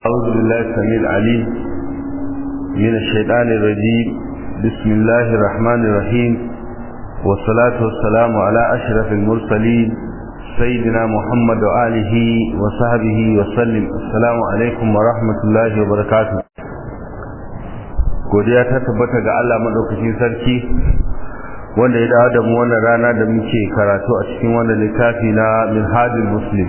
أعوذ بالله السميع العليم من الشيطان الرجيم بسم الله الرحمن الرحيم والصلاة والسلام على أشرف المرسلين سيدنا محمد وآله وصحبه وسلم السلام عليكم ورحمة الله وبركاته godiya ta tabbata ga Allah madaukakin sarki wanda ya dawo da mu wannan rana da muke karatu a cikin wannan littafi na Minhajul Muslim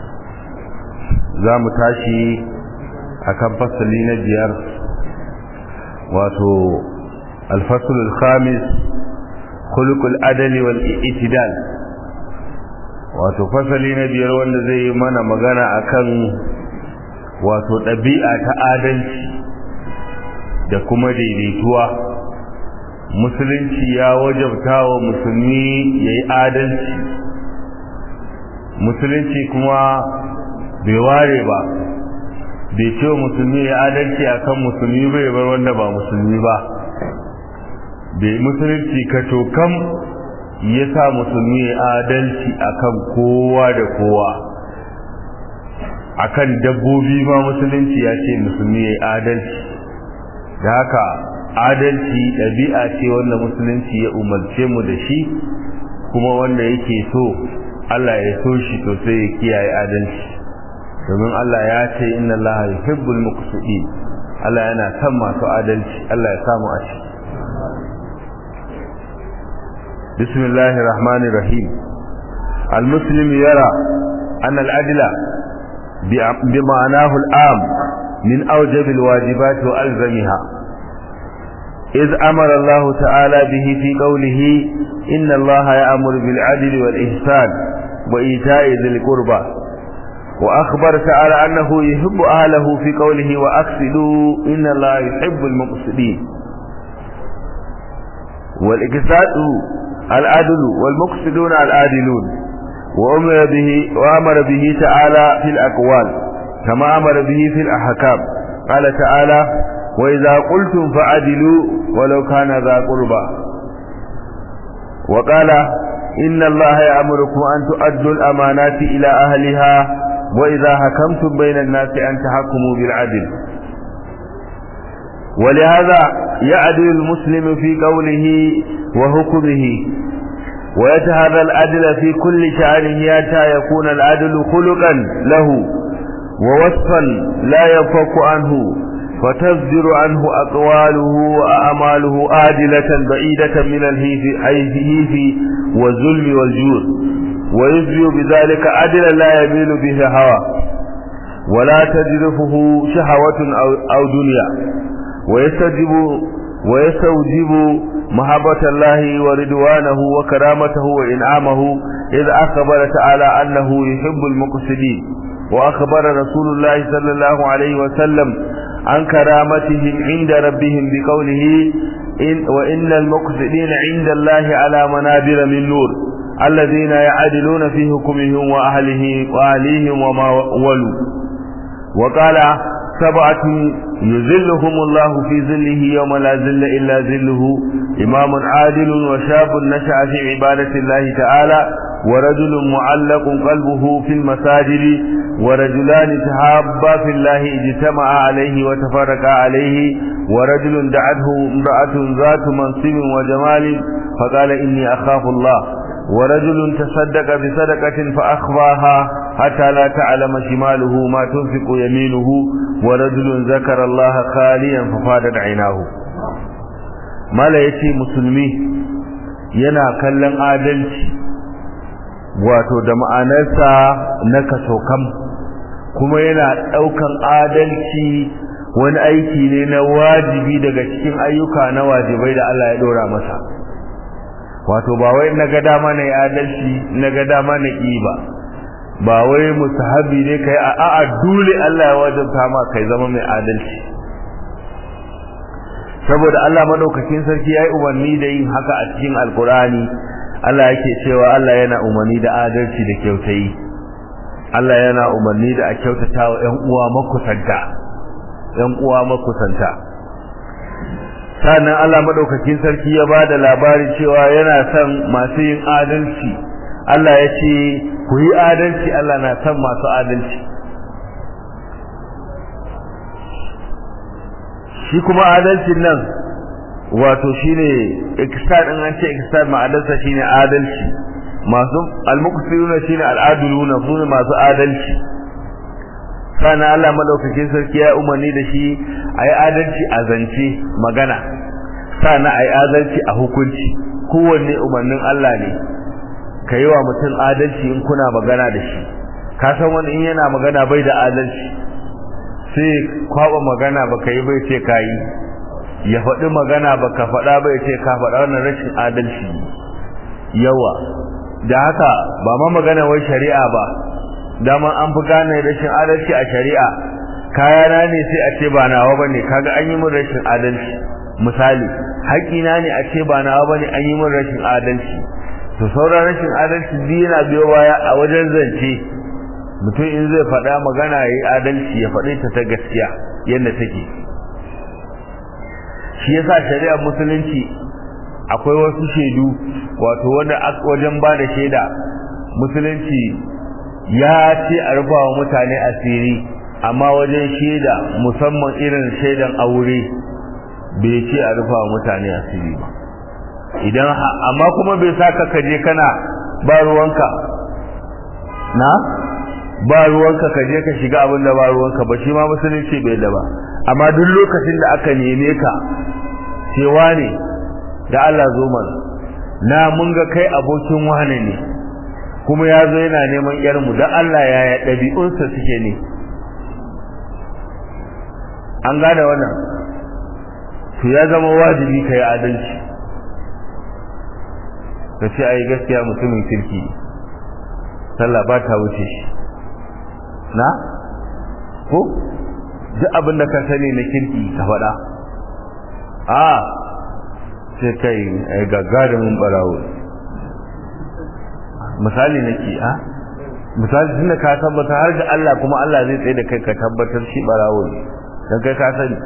za mu tashi akan fasali na biyar wato alfasul khamis khuluqul adali wal i'tidal wato fasali na biyar wanda zai yi mana magana akan wato ɗabi'a ta adalci da kuma daidaituwa musulunci ya wajabta wa musulmi ya yi adalci musulunci kuma bai ware ba bai ce wa musulmi ya adalci akan musulmi bai bar wanda ba musulmi ba bai musulunci ka cokam ya sa musulmi ya adalci akan kowa da kowa akan dabbobi ma musulunci ya ce musulmi ya adalci da haka adalci ɗabi'a ce wanda musulunci ya umarce mu da shi kuma wanda yake so Allah ya so shi to sai ya kiyaye adalci domin Allah ya ce inna Allah yuhibbul muqsitin Allah yana son masu adalci Allah ya samu a shi bismillahir rahmanir rahim المسلم يرى أن العدل بمعناه العام من أوجب الواجبات وألزمها إذ أمر الله تعالى به في قوله إن الله يأمر بالعدل والإحسان وإيتاء ذي القربى وأخبر تعالى أنه يحب أهله في قوله وأقصدوا إن الله يحب المقصدين والإقصاد العدل والمقصدون العادلون وأمر به وأمر به تعالى في الأقوال كما أمر به في الأحكام قال تعالى وإذا قلتم فعدلوا ولو كان ذا قربى وقال إن الله يأمركم أن تؤدوا الأمانات إلى أهلها وإذا حكمتم بين الناس أن تحكموا بالعدل ولهذا يعدل المسلم في قوله وحكمه ويتهذا العدل في كل شأنه حتى يكون العدل خلقا له ووصفا لا ينفك عنه وتصدر عنه أقواله وأعماله آدلة بعيدة من الهيف والظلم والجور ويجري بذلك عدلا لا يميل به هوى ولا تجرفه شهوة أو, أو دنيا ويستجب ويستوجب محبة الله ورضوانه وكرامته وإنعامه إذ أخبر تعالى أنه يحب المقصدين وأخبر رسول الله صلى الله عليه وسلم عن كرامتهم عند ربهم بقوله إن وإن المقصدين عند الله على منابر من نور الذين يعدلون في حكمهم وأهله وأهليهم وما ولوا وقال سبعة يذلهم الله في ظله يوم لا ذل إلا ذله إمام عادل وشاب نشأ في عبادة الله تعالى ورجل معلق قلبه في المساجد ورجلان تحابا في الله اجتمعا عليه وتفرقا عليه ورجل دعته امرأة ذات منصب وجمال فقال إني أخاف الله ورجل تصدق بصدقة فأخفاها حتى لا تعلم شماله ما تنفق يمينه ورجل ذكر الله خاليا ففادت عيناه mala ya ce musulmi yana kallon adalci wato da ma'anarsa na kasokam kuma yana ɗaukan adalci wani aiki ne na wajibi daga cikin ayyuka na wajibai da Allah ya ɗora masa wato ba wai na ga dama na adalci na ga dama na ƙi ba ba wai musahabi ne kai a a'a dole Allah ya wajabta ma kai zama mai adalci saboda Allah madaukakin sarki yayi umarni da yin haka a cikin alkurani Allah yake cewa Allah yana umarni da adalci da kyautayi Allah yana umarni da a kyautata wa ƴan uwa makusanta ƴan uwa makusanta sannan Allah madaukakin sarki ya bada labari cewa yana son masu yin adalci Allah ya ce ku yi adalci Allah na son masu adalci shi kuma adalcin nan wato shine ikisar in an ce ikisar ma'adarsa shine adalci masu almuqsiruna shine al'aduluna sune masu adalci sana Allah madaukakin sarki ya umarni da shi ayi adalci a zance magana sana ayi adalci a hukunci kowanne umarnin Allah ne ka yi wa mutum adalci in kuna magana da shi ka san wani in yana magana bai da adalci sai kwaba magana baka yi bai ce ka yi ya faɗi magana baka faɗa bai ce ka faɗa wannan rashin adalci yawa da haka ba ma magana wai shari'a ba dama an fi gane rashin adalci a shari'a kayana ne sai a ce ba nawa bane kaga an yi min rashin adalci misali haƙina ne a ce ba nawa bane an yi min rashin adalci to sauran rashin adalci biyu yana biyo baya a wajen zance mutum in zai faɗa magana ya yi adalci ya faɗi ta ta gaskiya yadda take shi yasa shari'ar musulunci akwai wasu shaidu wato wanda wajen ba da shaida musulunci ya ce a rufa wa mutane asiri amma wajen shaida musamman irin shaidan aure bai ce a rufa wa mutane asiri ba idan amma kuma bai sa ka kaje kana ba ruwanka na ba ruwanka ka je ka shiga abin da ba ruwanka ba shi ma musulunci bai da ba amma duk lokacin da aka neme ka cewa ne da Allah zo mana na mun ga kai abokin wane ne kuma ya zo yana neman yarmu don Allah ya ya ɗabi'unsa suke ne an gada wannan to ya zama wajibi ka yi adalci ka ce ai gaskiya mutumin kirki sallah ba ta wuce shi na ko duk abin da ka sani na kirki ka faɗa a sai kai ai gagarumin barawo misali nake a misali tunda ka tabbata har da Allah kuma Allah zai tsaye da kai ka tabbatar shi barawo ne dan kai ka sani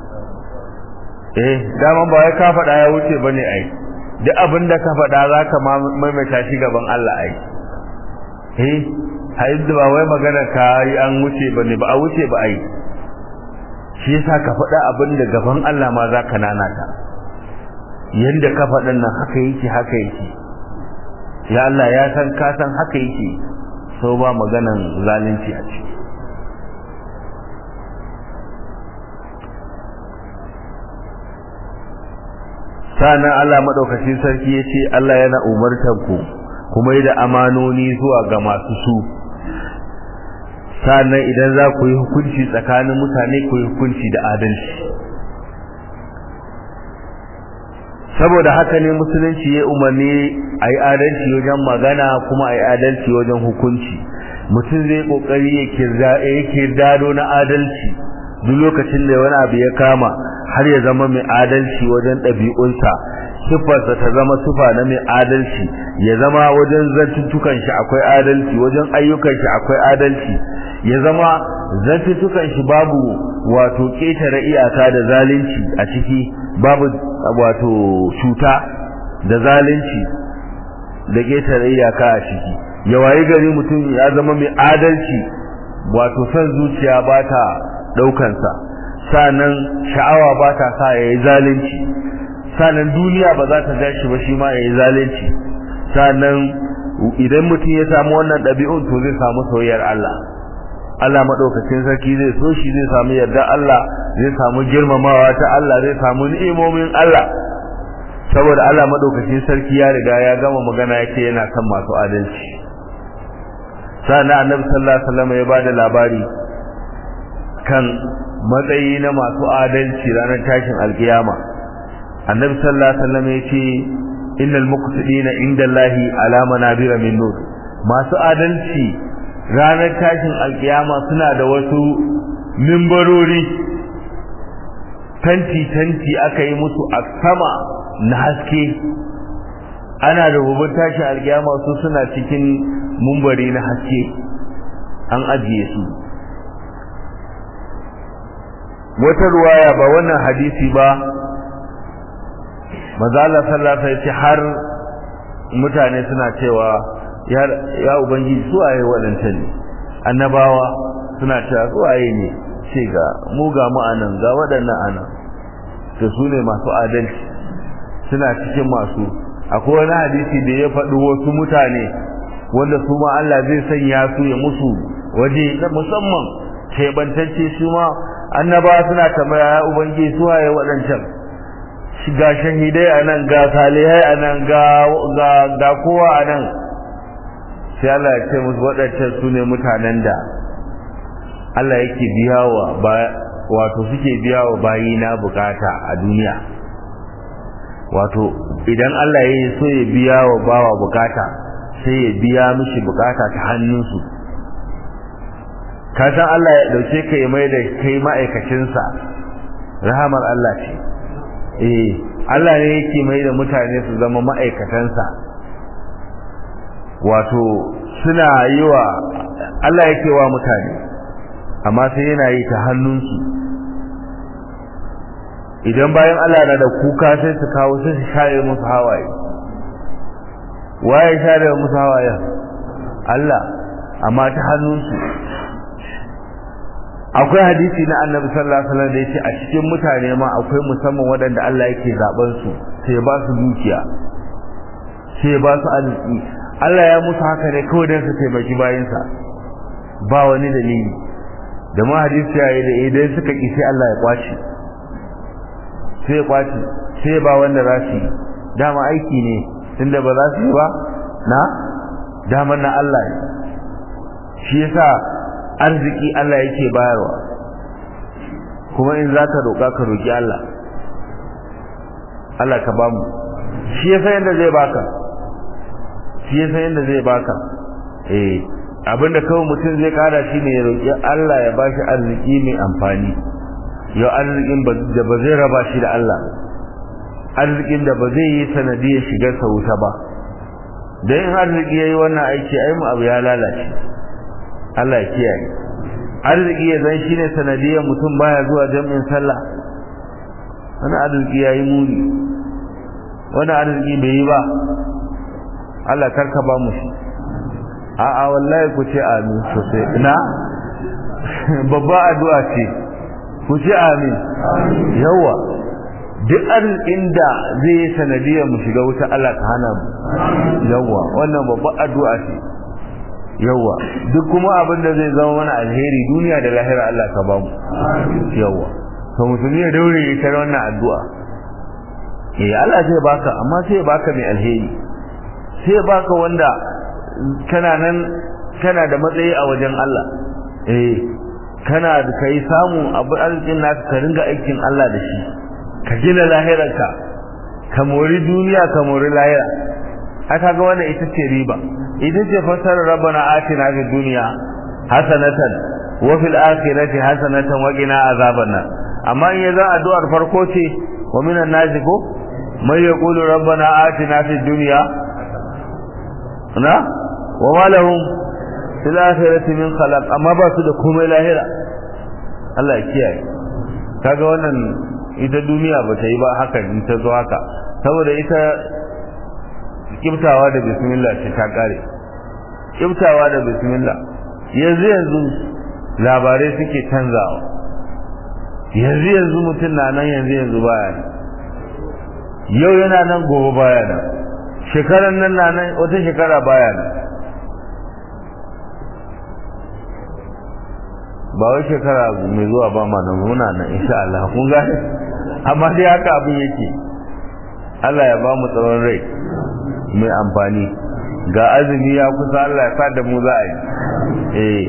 eh dama ba wai ka faɗa ya wuce bane ai duk abin da ka faɗa za ka maimaita shi gaban Allah ai eh haizu ba wai magana ka yi an wuce ba ne ba a wuce ba ai shi yasa ka faɗa abin da gaban Allah ma za ka nanata yanda ka faɗin nan haka yake haka yake ya Allah ya san ka san haka yake so ba maganan zalunci a ciki sa'annan Allah madaukakin sarki yace Allah yana umartar ku kuma yi da amanoni zuwa ga masu su sa'annan idan za ku yi hukunci tsakanin mutane ku yi hukunci da adalci saboda haka ne musulunci ya umarni a yi adalci wajen magana kuma a yi adalci wajen hukunci mutum zai kokari ya kirdado na adalci duk lokacin da wani abu ya kama har ya zama mai adalci wajen ɗabi'unsa siffarsa ta zama sifa na mai adalci ya zama wajen zantuttukan shi akwai adalci wajen ayyukan shi akwai adalci ya zama zantuttukan shi babu wato ƙetare iyaka da zalunci a ciki babu wato cuta da zalunci da ƙetare iyaka a ciki ya wayi gari mutum ya zama mai adalci wato son zuciya ba ta ɗaukansa sanan sha'awa ba ta sa ya yi zalunci sanan duniya ba za ta ja shi ba shi ma ya yi zalunci sanan idan mutum ya samu wannan ɗabi'un to zai samu soyayyar Allah Allah maɗaukacin sarki zai so shi zai samu yarda Allah zai samu girmamawa ta Allah zai samu ni'imomin Allah saboda Allah maɗaukacin sarki ya riga ya gama magana yake yana son masu adalci sannan annabi sallallahu alaihi wasallam ya bada labari kan matsayi na masu adalci ranar tashin alkiyama annabi sallallahu alaihi wasallam yace innal muqtidina indallahi ala manabira min nur masu adalci ranar tashin alkiyama suna da wasu mimbarori tanti tanti aka yi musu a sama na haske ana da rubutun tashin alkiyama su suna cikin mumbari na haske an ajiye su wata ruwaya ba wannan hadisi ba mazala sallallahu alaihi har mutane suna cewa ya ya ubangiji su waye wadannan ne annabawa suna cewa su waye ne ce ga mu ga mu anan ga wadannan anan to su ne masu adalci suna cikin masu akwai wani hadisi da ya faɗi wasu mutane wanda su ma Allah zai sanya su ya musu waje na musamman keɓantacce su ma annaba suna tambaya ya ubangiji su waye waɗancan ga shahidai a nan ga salihai a nan ga kowa a nan sai Allah ya ce musu waɗancan su ne mutanen da Allah yake biya wa wato suke biya wa bayina bukata a duniya wato idan Allah ya yi so ya biya wa bawa bukata sai ya biya mishi bukata ta hannunsu ka san Allah ya dauke ka ya mai da kai ma'aikacinsa rahamar Allah ce eh Allah ne yake mai da mutane su zama ma'aikatansa wato suna yi wa Allah yake wa mutane amma sai yana yi ta hannunsu idan bayan Allah na da kuka sai su kawo sai su share musu hawaye waye share musu hawaye Allah amma ta hannunsu akwai hadisi na annabi sallallahu alaihi wasallam da yace a cikin mutane ma akwai musamman waɗanda Allah yake zaben su sai ba su dukiya sai ba su arziki Allah ya musu haka ne kawai don su taimaki bayansa ba wani dalili da ma hadisi ya yi da idan suka ki sai Allah ya kwace sai ya kwace sai ba wanda za su yi dama aiki ne tunda ba za su yi ba na daman na Allah ne shi yasa arziki Allah yake bayarwa kuma in za ka roƙa ka roƙi Allah Allah ka bamu shi yasa yanda zai baka shi yasa yanda zai baka eh abinda kawai mutum zai kada shi ne ya roƙi Allah ya bashi arziki mai amfani yau arzikin da ba zai raba shi da Allah arzikin da ba zai yi sanadiyar shigar sa wuta ba dan in arziki yayi wannan aiki ai mu abu ya lalace Allah ya kiyaye arziki ya zan shine sanadiyar mutum baya zuwa jami'in sallah wani arziki yayi muni wani arziki bai yi ba Allah karka ba mu shi a'a wallahi ku ce amin sosai ina babba addu'a ce ku ce amin yawa duk arzikin da zai yi sanadiyar mu shiga wuta Allah ka hana mu yawa wannan babba addu'a ce yawa duk kuma abin da zai zama mana alheri duniya da lahira Allah ka ba mu yawa to musulmi ya daure ya tare wannan addu'a eh Allah zai baka amma sai baka mai alheri sai baka wanda kana nan kana da matsayi a wajen Allah eh kana da kai samu abu arzikin naka ka ringa aikin Allah da shi ka gina lahirarka ka mori duniya ka mori lahira aka ga wannan ita ce riba ita ce fasar rabbana atina fid dunya hasanatan wa fil akhirati hasanatan wa qina azaban nar amma in yaza addu'ar farko ce wa minan nasi ko mai yaqulu rabbana atina fid dunya na wa ma lahum fil akhirati min khalaq amma ba su da komai lahira Allah ya kiyaye kaga wannan ita duniya ba ta yi ba haka in ta zo haka saboda ita kibtawa da bismillah ce ta kare kibtawa da bismillah yanzu yanzu labarai suke canzawa yanzu yanzu mutum na nan yanzu yanzu baya yau yana nan gobe baya nan shekaran nan na nan wata shekara baya nan ba wai shekara mai zuwa ba ma nan muna nan insha Allah kun gane amma dai haka abin yake Allah ya ba mu tsawon rai mai amfani ga azumi ya kusa Allah ya sa da mu za a yi eh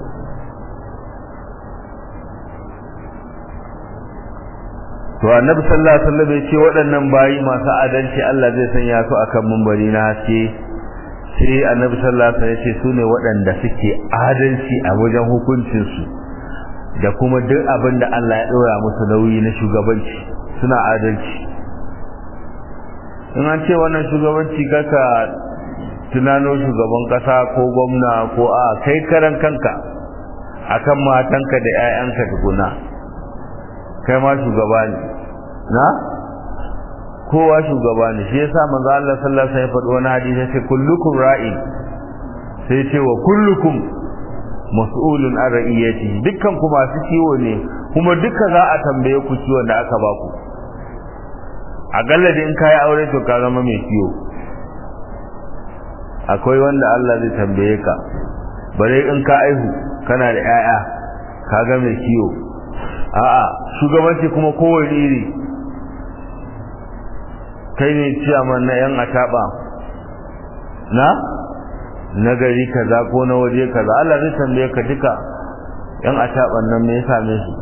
to annabi sallallahu alaihi wasallam ya ce waɗannan bayi masu adalci Allah zai sanya su akan mumbari na haske sai annabi sallallahu alaihi wasallam ya ce su ne waɗanda suke adalci a wajen hukuncin su da kuma duk abin da Allah ya ɗora musu nauyi na shugabanci suna adalci in an ce wannan shugabanci kaka tunano shugaban kasa ko gwamna ko a kai karan kanka akan matanka da 'ya'yanka tukuna kai ma shugaba ne na kowa shugaba ne shi yasa manzo Allah sallallahu alaihi wasallam ya faɗi wani hadisi sai kullukum ra'i sai ce wa kullukum mas'ulun an ra'iyati dukkan ku masu kiwo ne kuma duka za a tambaye ku kiwon da aka baku akalla da in kayi aure to ka zama mai kiyo akwai wanda Allah zai tambaye ka bare in ka aihu kana da 'ya'ya ka ga mai kiyo a'a shugabanci kuma kowane iri kai ne ciyaman na yan ataba na na gari kaza ko na waje kaza Allah zai tambaye ka duka yan ataban nan me ya same su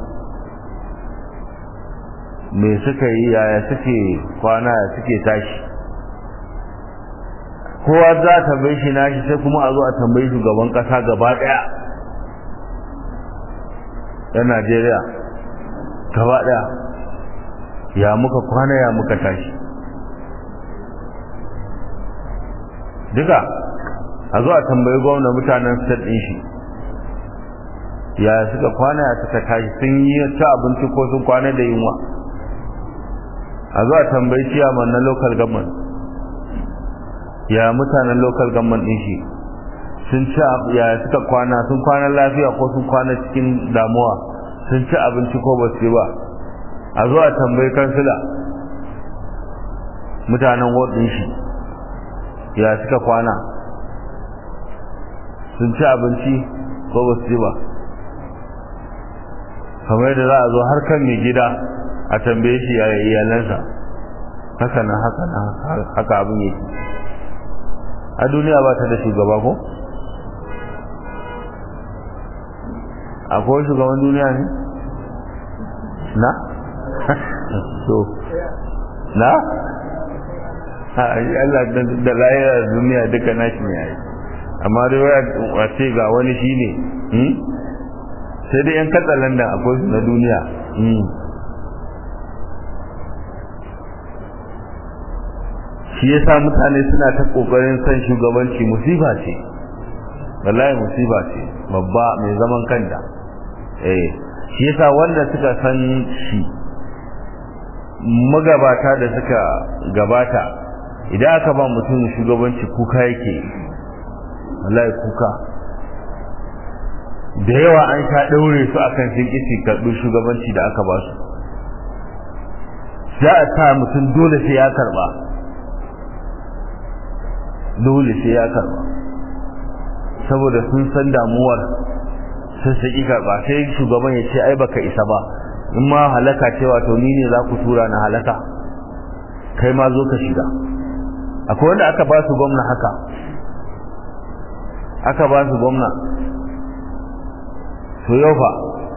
me suka yi yaya suke kwana ya suke tashi kowa za a tambaye shi nashi sai kuma a zo a tambayi shugaban kasa gaba daya yan Najeriya gaba daya ya muka kwana ya muka tashi duka a zo a tambayi gwamna mutanen state din shi ya suka kwana ya suka tashi sun yi ta abinci ko sun kwana da yunwa a zo a tambayi ciyaman na local government ya mutanen local government din shi sun ci ya suka kwana sun kwana lafiya ko sun kwana cikin damuwa sun ci abinci ko ba su ba a zo a tambayi kansila mutanen ward din shi ya suka kwana sun ci abinci ko ba su ba kamar yadda za a zo har kan mai gida a tambaye shi ya iyalansa haka nan haka nan haka abin yake a duniya ba ta da shugaba ko akwai shugaban duniya ne na so na Allah da layar duniya duka nashi ne yayi amma dai waya ce ga wani shine sai dai yan katsalandan akwai su na duniya shi yasa mutane suna ta kokarin san shugabanci musiba ce wallahi musiba ce babba mai zaman kanta eh shi yasa wanda suka san shi magabata da suka gabata idan aka ba mutum shugabanci kuka yake wallahi kuka da yawa an sha daure su akan sun kisi karɓi shugabanci da aka ba su za a sa mutum dole sai ya karɓa dole sai ya karɓa saboda sun san damuwar sun saki karɓa sai shugaban ya ce ai baka isa ba in ma halaka ce wato ni ne za ku tura na halaka kai ma zo ka shiga akwai wanda aka ba su gwamna haka aka ba su gwamna to yau fa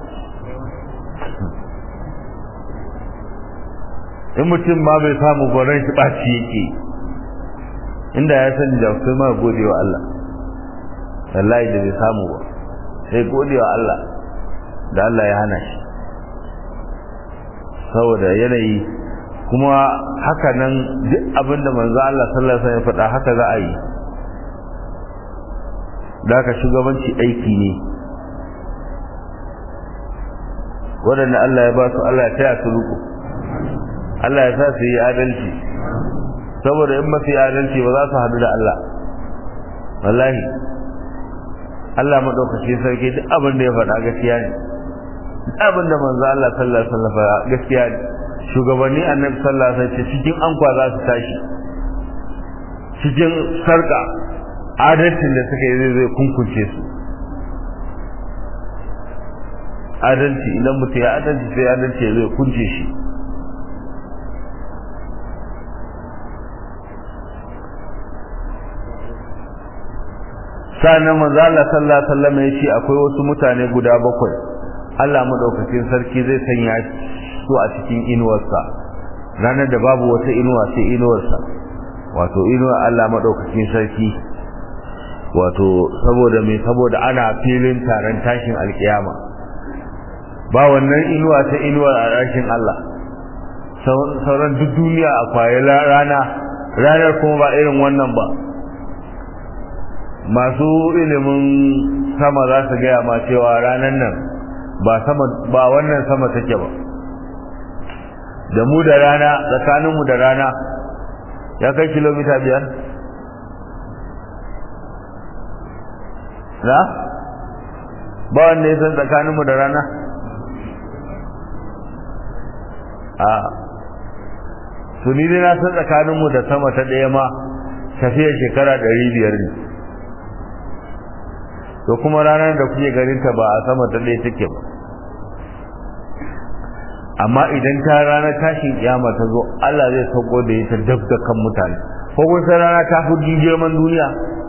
in mutum ma bai samu gwaron shi ɓaci yake inda ya sani da kai ma gode wa Allah wallahi da bai samu ba sai gode wa Allah da Allah ya hana shi saboda yanayi kuma haka nan duk abinda manzo Allah sallallahu alaihi wasallam ya faɗa haka za a yi da ka shugabanci aiki ne waɗanda Allah ya ba su Allah ya taya su ruku Allah ya sa su yi adalci saboda in ba su yi adalci ba za su haɗu da Allah wallahi Allah maɗaukaki sarki duk abin da ya faɗa gaskiya ne duk abin da manzo Allah sallallahu alaihi wasallam gaskiya ne shugabanni annabi sallallahu alaihi wasallam cikin ankwa za su tashi cikin sarka adalcin da suka yi zai kunkunce su adalci idan mutum ya adalci sai adalci zai kunce shi sa'annan manzo Allah sallallahu alaihi wasallam ya ce akwai wasu mutane guda bakwai Allah madaukakin sarki zai sanya su a cikin inuwarsa ranar da babu wata inuwa sai inuwarsa wato inuwar Allah madaukakin sarki wato saboda me saboda ana filin taron tashin alkiyama ba wannan inuwa ta inuwar a rashin Allah sauran duk duniya a kwaye rana ranar kuma ba irin wannan ba masu ilimin sama za su gaya ma cewa ranar nan ba sama ba wannan sama take ba da mu da rana tsakaninmu da rana ya kai kilomita biyar na ba wanda ya san tsakaninmu da rana a to ni dai na san tsakaninmu da sama ta ɗaya ma tafiyar shekara ɗari biyar ne to kuma ranar da kuke ganin ta ba a sama ta ɗaya take ba amma idan ta ranar tashin kiyama ta zo Allah zai sauko da ita dab da kan mutane ko kun san rana ta fi girman duniya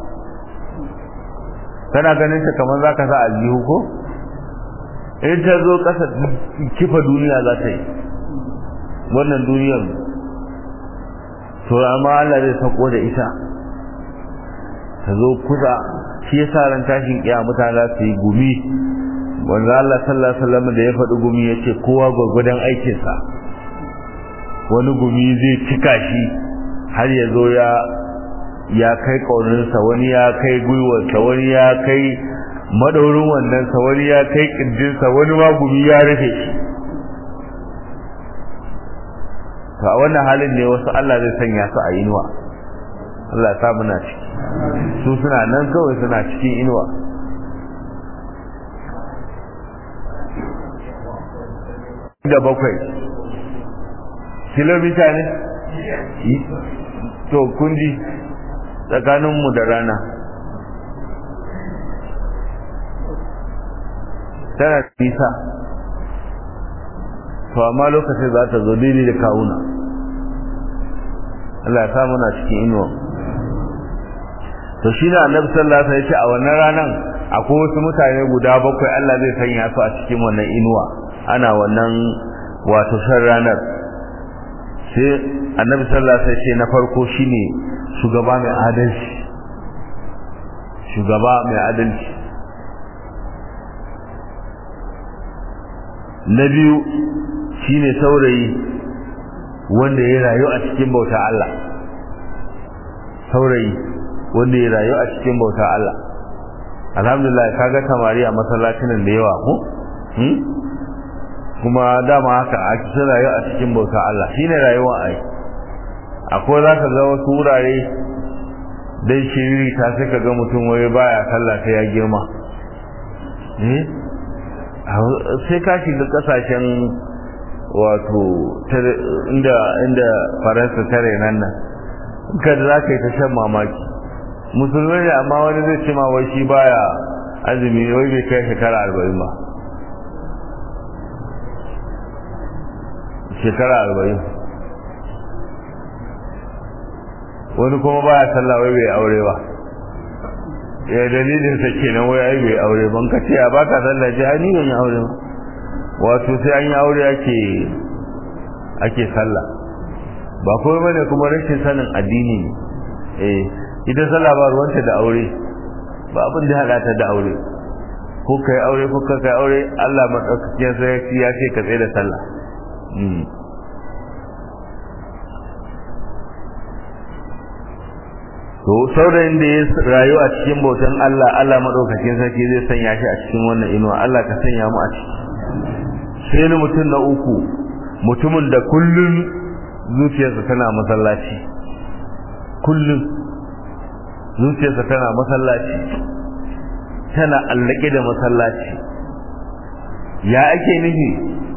kana ganin ta kamar zaka sa aljihu ko in ta zo ƙasa kifa duniya za ta yi wannan duniyar to amma Allah zai sauko da ita ta zo kusa shi yasa ran tashin kiyama mutane za su yi gumi wanda Allah sallallahu alaihi wasallam da ya faɗi gumi yace kowa gwagwadon aikin sa wani gumi zai cika shi har ya zo ya ya kai kaurinsa wani ya kai gwiwarsa wani ya kai madaurin wandonsa wani ya kai kirjinsa wani ma gumi ya rufe shi to a wannan halin ne wasu Allah zai sanya su a inuwa Allah ya sa muna ciki su suna nan kawai suna cikin inuwa da bakwai kilomita ne to kunji tsakaninmu da rana tana nisa to amma lokacin za ta zo daidai da kawuna Allah ya samu na cikin inuwa to shi da annabi sallallahu alaihi wasallam ya ce a wannan ranan akwai wasu mutane guda bakwai Allah zai sanya su a cikin wannan inuwa ana wannan wato shan ranar sai annabi sallallahu alaihi wasallam na farko shine shugaba mai adalci shugaba mai adalci na biyu shine saurayi wanda ya rayu a cikin bauta Allah saurayi wanda ya rayu a cikin bauta Allah alhamdulillah kaga samari a masallacin da yawa ko kuma dama haka a cikin rayuwa a cikin bauta Allah shine rayuwa ai akwai za ka ga wasu wurare dai shiriri ta sai ka ga mutum wai baya sallah ta ya girma sai ka shiga kasashen wato inda inda faransa tare nan nan kada za ka yi ta shan mamaki musulmai ne amma wani zai ce ma wai shi baya azumi wai bai kai shekara arba'in ba shekara arba'in wani kuma baya sallah wai bai aure ba ya dalilin sa kenan wai ai bai aure ban ka ce a baka sallah ji ai ni ban yi aure ba wato sai an yi aure ake ake sallah ba kuma bane kuma rashin sanin addini ne eh ita sallah ba ruwanta da aure ba abin da hada ta da aure ko kai aure ko kai aure Allah madaukakin sarki ya ce ka tsaye da sallah to saurayin da ya rayu a cikin bautan Allah Allah madaukakin sarki zai sanya shi a cikin wannan inuwa Allah ka sanya mu a ciki sai ni mutum na uku mutumin da kullun zuciyarsa tana masallaci kullun zuciyarsa tana masallaci tana allake da masallaci ya ake nufi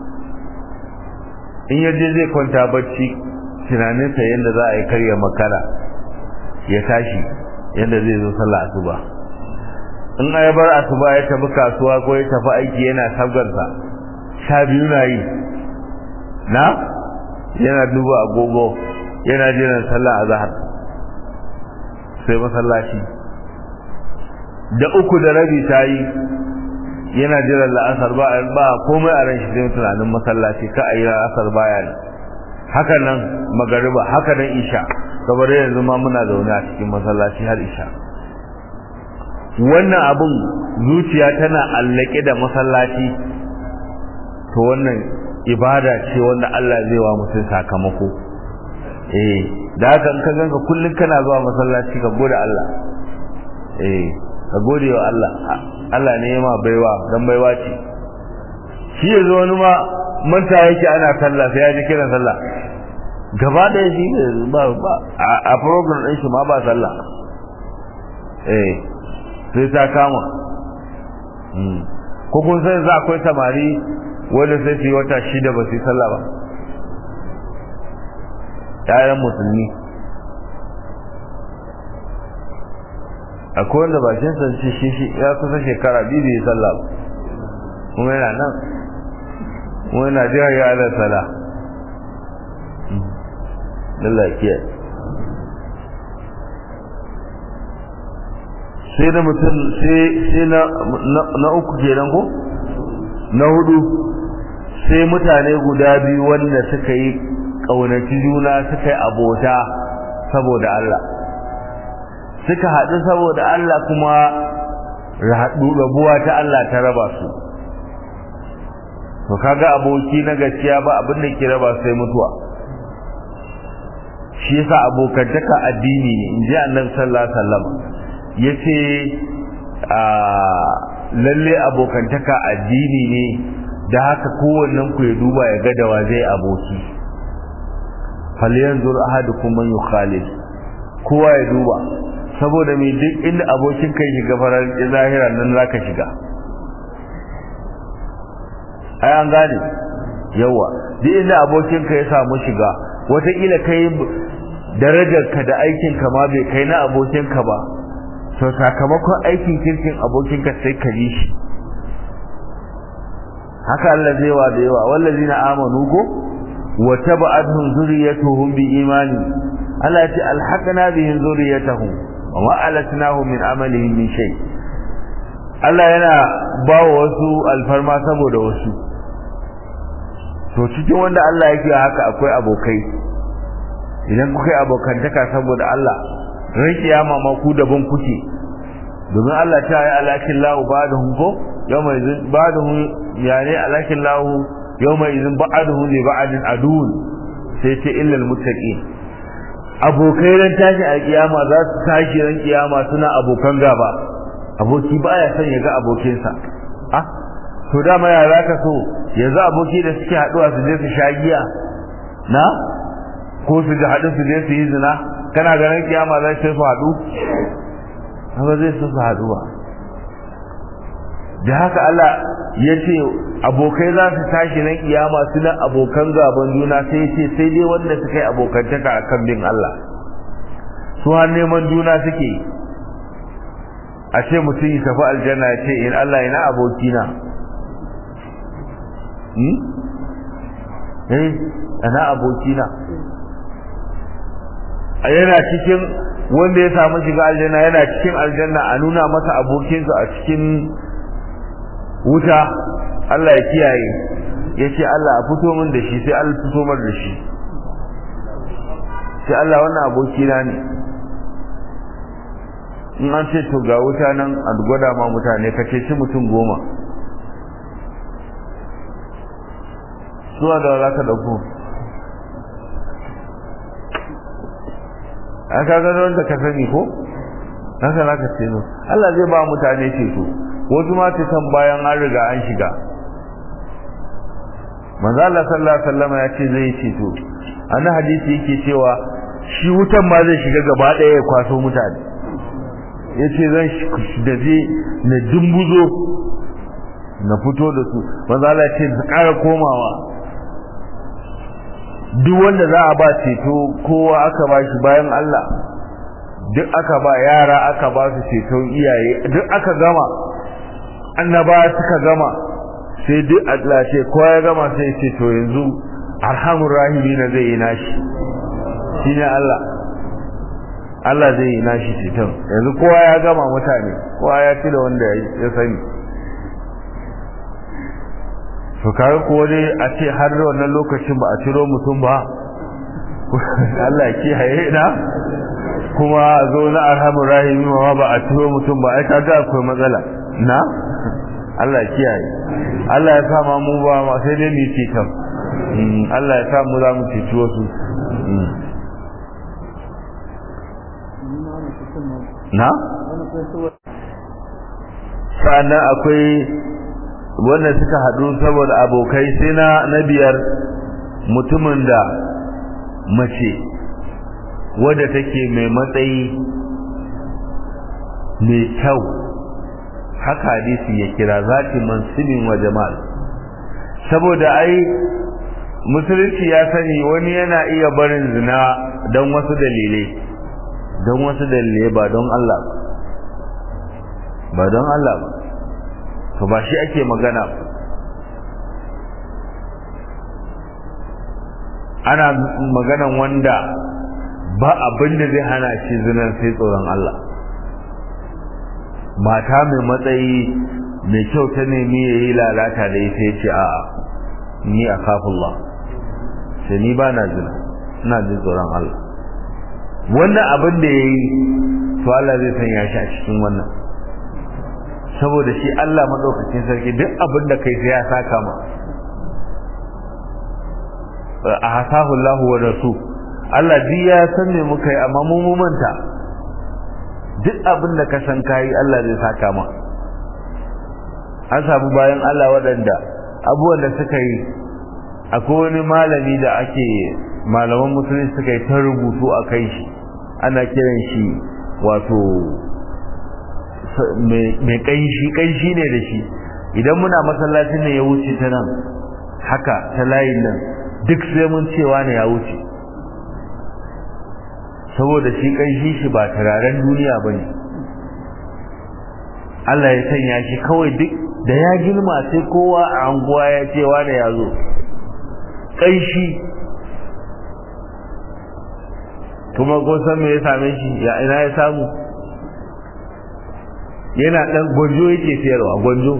in yaje zai kwanta bacci tunaninsa yadda za a yi karya makara ya tashi yadda zai zo sallah asuba in ya bar asuba ya tafi kasuwa ko ya tafi aiki yana sabgarsa sha biyu na yi na yana duba agogo yana jiran sallah a zahar sai masallaci da uku da rabi ta yi yana jiran la'asar ba ba komai a ran shi sai tunanin masallaci ka a yi la'asar baya ne haka nan magariba haka nan isha saboda yanzu ma muna zaune a cikin masallaci har isha wannan abun zuciya tana allake da masallaci to wannan ibada ce wanda Allah zai wa mutum sakamako eh da haka in ka ganka kullun kana zuwa masallaci ka gode Allah eh ka gode wa Allah Allah ne ya ma baiwa dan baiwa ce shi yanzu wani ma manta yake ana sallah sai ya ji kiran sallah gaba da shi ba ba a program din shi ma ba sallah eh sai ta kama ko kun sai za akwai samari wanda sai su yi wata shida ba su yi sallah ba ƴaƴan musulmi akwai wanda bakin sa shi shi shi ya kusa shekara biyu bai sallah ba kuma yana nan kuma yana jira ya ala sala Allah kiyaye sai da mutum sai na uku kenan ko na hudu sai mutane guda biyu wanda suka yi ƙaunaci juna suka yi abota saboda Allah suka haɗu saboda Allah kuma rabuwa ta Allah ta raba su to kaga aboki na gaskiya ba abin da ke raba sai mutuwa shi yasa abokantaka addini ne in ji annabi sallallahu alaihi wasallam yace a lalle abokantaka addini ne da haka kowannen ku ya duba ya ga dawa zai aboki falyanzur ahadukum man yukhalid kowa ya duba saboda me duk inda abokin kai shiga farar zahira nan zaka shiga ai an gane yawa duk inda abokin ka ya samu shiga wataƙila kai darajar ka da aikin ka ma bai kai na abokin ka ba to sakamakon aikin kirkin abokin ka sai ka yi shi haka Allah zai wa da yawa wallazina amanu go wa taba'atuhum zurriyatuhum bi imani Allah ya ce alhaqna bihim zurriyatuhum wa ma alatnahum min amalihim min shay Allah yana bawa wasu alfarma saboda wasu to cikin wanda Allah yake haka akwai abokai idan kuka yi abokantaka saboda Allah ran kiyama ma ku daban kuke domin Allah ta yi alakin lahu ba'dahum ko yawma izin ba'dahum yani alakin lahu yawma izin ba'dahum li ba'din adun sai ce illal muttaqin abokai ran tashi a kiyama za su tashi ran kiyama suna abokan gaba aboki baya son ya ga abokinsa ah to dama ya zaka so yanzu aboki da suke haduwa su je su sha giya na ko su ji haɗu su je su yi zina kana ganin kiyama za su su haɗu ba zai su su haɗu ba da haka Allah ya ce abokai za su tashi nan kiyama suna abokan gaban juna sai ce sai dai wanda suka yi abokantaka a kan bin Allah su har neman juna suke a ce mutum ya tafi aljanna ya ce in Allah ina abokina eh ana abokina a yana cikin wanda ya samu shiga aljanna yana cikin aljanna a nuna masa abokinsa a cikin wuta Allah ya kiyaye ya ce Allah a fito min da shi sai Allah fito mar da shi sai Allah wannan abokina ne in an ce to ga wuta nan a gwada ma mutane ka ce mutum goma zuwa da za ka ɗauko an ka gano wanda ka sani ko haka za ka ce zo Allah zai ba mutane ceto wasu ma ceton bayan an riga an shiga manzo Allah sallallahu alaihi wasallam ya ce zai ceto annabi hadisi yake cewa shi wutan ma zai shiga gaba ɗaya ya kwaso mutane yace zan da zai na dumbuzo na fito da su manzo Allah ya ce su ƙara komawa duk wanda za a ba ceto kowa aka ba shi bayan Allah duk aka ba yara aka ba su ceton iyaye duk aka gama annaba suka gama sai duk Allah ce kowa ya gama sai ce to yanzu arhamur rahimina zai yi nashi shine Allah Allah zai yi nashi ceton yanzu kowa ya gama mutane kowa ya ci da wanda ya sani to kare ko dai a ce har wannan lokacin ba a ciro mutum ba Allah ya kiyaye na kuma zo na arhamur rahimi ma ba a ciro mutum ba ai kaga akwai matsala na Allah ya kiyaye Allah ya sa ma mu ba ma sai dai mu ci kan Allah ya sa mu za mu ci wasu na sannan akwai wanda suka haɗu saboda abokai sai na na biyar mutumin da mace wadda take mai matsayi mai kyau haka hadisi ya kira zati mansibin wa jamal saboda ai musulunci ya sani wani yana iya barin zina don wasu dalilai don wasu dalilai ba don Allah ba don Allah ba to ba shi ake magana ana maganan wanda ba abin da zai hana shi zinan sai tsoron Allah mata mai matsayi mai kyau ta nemi ya yi lalata da ita ya ce a'a ni a kafullah sai ni ba na zina ina jin tsoron Allah wannan abin da ya yi to Allah zai sanya shi a cikin wannan saboda shi Allah madaukakin sarki duk abin da kai sai ya saka ma a hasahu Allah wa rasul Allah duk ya san me muka yi amma mu mu manta duk abin da ka san kai Allah zai saka ma an samu bayan Allah waɗanda abubuwan da suka yi akwai wani malami da ake malaman musulunci suka yi ta rubutu a kai shi ana kiran shi wato mai ƙanshi ƙanshi ne da shi idan muna masallacin ne ya wuce ta nan haka ta layin nan duk sai mun cewa ne ya wuce saboda shi ƙanshi shi ba turaren duniya ba ne Allah ya sanya shi kawai duk da ya girma sai kowa a anguwa ya ce wane ya zo ƙanshi kuma ko san me ya same shi ya ina ya samu yana dan gwanjo yake sayarwa gwanjo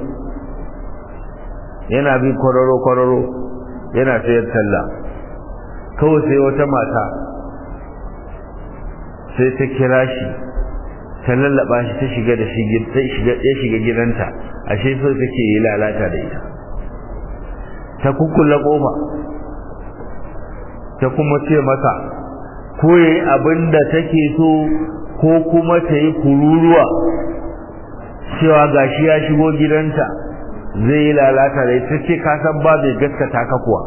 yana bin kwararo kwararo yana sayar talla kawai sai wata mata sai ta kira shi ta lallaba shi ta shiga da shi ta shiga ya shiga gidanta ashe so take yi lalata da ita ta kukkulla kofa ta kuma ce masa ko yayi abin da take so ko kuma ta yi kururuwa cewa gashi ya shigo gidanta zai yi lalata da ita ce ka san ba bai gaskata ka kuwa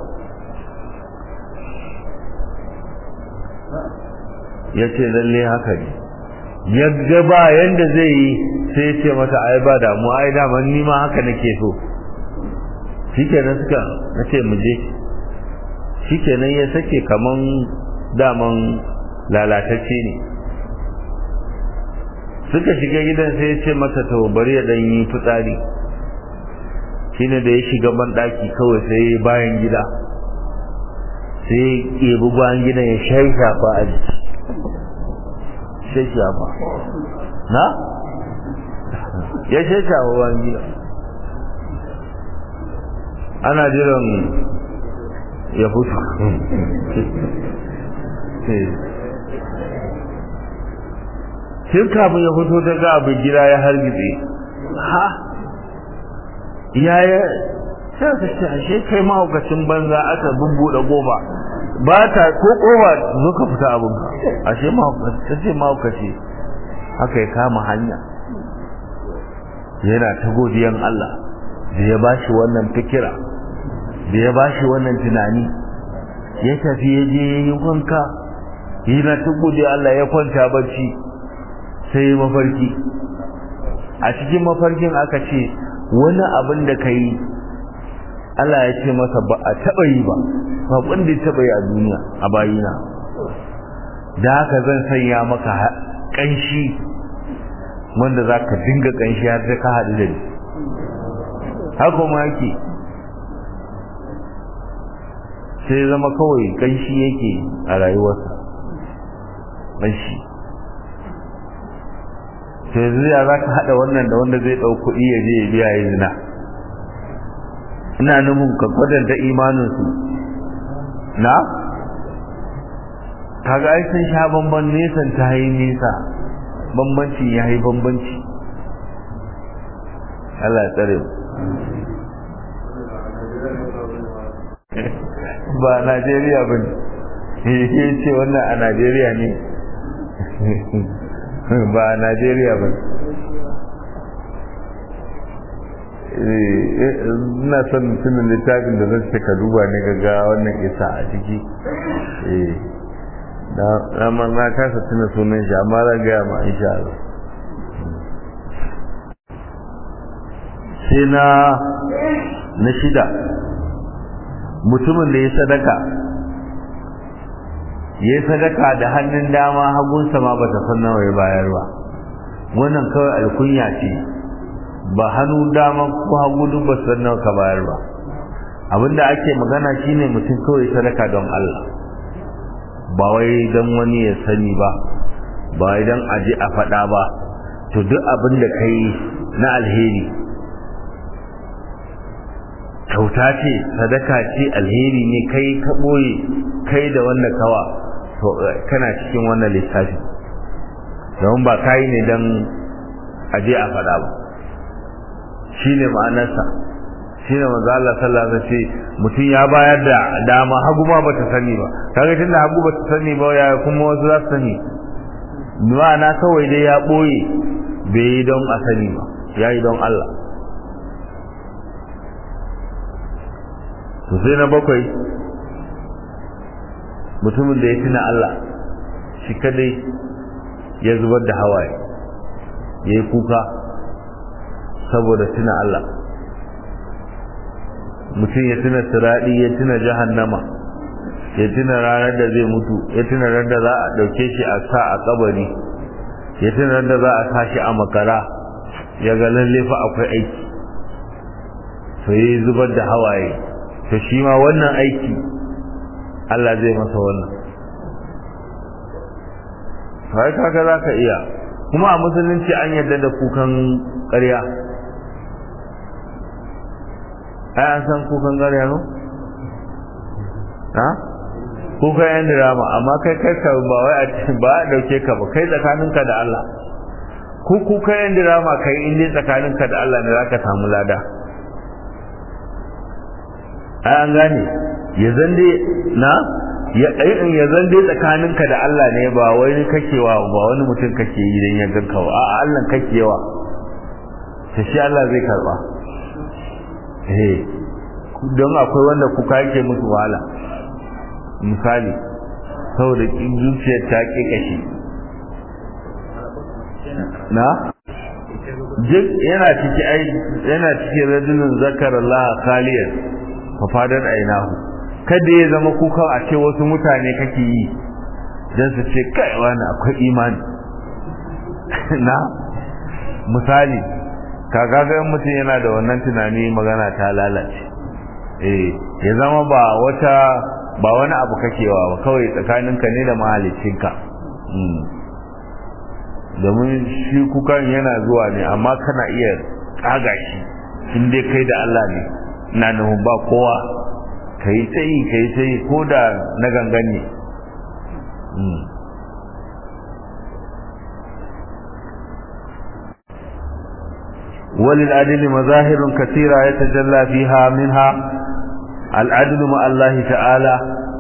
ya ce lalle haka ne ya ga ba yanda zai yi sai ya ce mata ai ba damu ai daman ni ma haka nake so shikenan suka na ce mu je shikenan ya sake kaman daman lalatacce ne suka shiga gidan sai ya ce mata to bari ya dan yi fitsari shine da ya shiga ban daki kawai sai bayan gida sai ya ɗebi bayan gidan ya shafa a jiki shafa na ya shafa bayan gida ana jiran ya fito tun kafin ya fito ta ga abin gida ya hargitse ha yaya sai ka ce ashe kai mahaukacin banza aka bubbuɗe goba ba ta ko kowa zo ka fita abin ka ashe mahaukaci ce mahaukaci haka ya kama hanya yana ta godiyan Allah da ya bashi wannan fikira da ya bashi wannan tunani ya tafi ya je ya yi wanka yana ta godiya Allah ya kwanta bacci sai ya mafarki a cikin mafarkin aka ce wani abin da ka yi Allah ya ce masa ba a taɓa yi ba ba wanda ya taɓa yi a duniya a bayina da haka zan sanya maka ƙanshi wanda za ka dinga ƙanshi har da ka haɗu da ni haka ma yake sai zama kawai ƙanshi yake a rayuwarsa ƙanshi sai zuya za ka haɗa wannan da wanda zai ɗau kuɗi ya je ya biya ya zina ina nufin ka kwadanta imaninsu na kaga ai sun sha bamban nesan ta yi nesa bambanci ya yi bambanci Allah ya tsare ba Najeriya ba ne ya ce wannan a Najeriya ne ba a Najeriya ba ina son tunan littafin da zai ka duba ne ga wannan isa a ciki na na kasa tuna sunan shi amma zan gaya ma insha Allah sai na na shida mutumin da ya sadaka ya sadaka da hannun dama hagunsa ma bata san nawa ya bayar ba wannan kawai alkunya ce ba hannu dama ko hagu duk ba san nawa ka bayar ba abinda ake magana shine mutum kawai sadaka don Allah ba wai don wani ya sani ba ba wai don aje a faɗa ba to duk abin da kai na alheri kyauta ce sadaka ce alheri ne kai ka ɓoye kai da wanda kawa to kana cikin wannan lissafi don ba kayi ne don aje a faɗa ba shi ne ma'anarsa shi ne manzo Allah sallallahu alaihi wasallam mutum ya bayar da dama hagu ma bata sani ba kaga tunda hagu bata sani ba ya kuma wasu za su sani ma'ana kawai dai ya ɓoye bai yi don a sani ba ya yi don Allah to sai na bakwai mutumin da ya tuna Allah shi kadai ya zubar da hawaye ya yi kuka saboda tuna Allah mutum ya tuna siraɗi ya tuna jahannama ya tuna ranar da zai mutu ya tuna ranar da za a ɗauke shi a sa a kabari ya tuna ranar da za a sa shi a makara ya ga lalle fa akwai aiki to yi zubar da hawaye to shi ma wannan aiki Allah zai masa wannan kai kaga za ka iya kuma a musulunci an yarda da kukan ƙarya ai an san kukan ƙarya no ha kukan yan drama amma kai kai ka ba wai a ba a dauke ka ba kai tsakaninka da Allah ko kukan yan drama kai in dai tsakaninka da Allah ne zaka samu lada ai an gane ya zande na ya in ya zande tsakaninka da Allah ne ba wai kakewa ba wani mutum kake yi dan ya ganka ba a'a Allah kakewa sai shi Allah zai karba eh don akwai wanda kuka yake musu wahala misali saboda zuciyar ta ke kashi na duk yana ciki ai yana cikin rajulun zakar Allah khaliyan fa fadar ainahu kada ya zama kuka a ce wasu mutane kake yi dan su ce kai wani akwai imani na misali kaga ga mutum yana da wannan tunani magana ta lalace eh ya zama ba wata ba wani abu kakewa ba kawai tsakaninka ne da mahaliccinka domin shi kukan yana zuwa ne amma kana iya tsaga shi in dai kai da Allah ne na nufin ba kowa ka yi tsayi ka yi tsayi ko da na gangan ne وللعدل مظاهر كثيرة يتجلى فيها منها العدل مع الله تعالى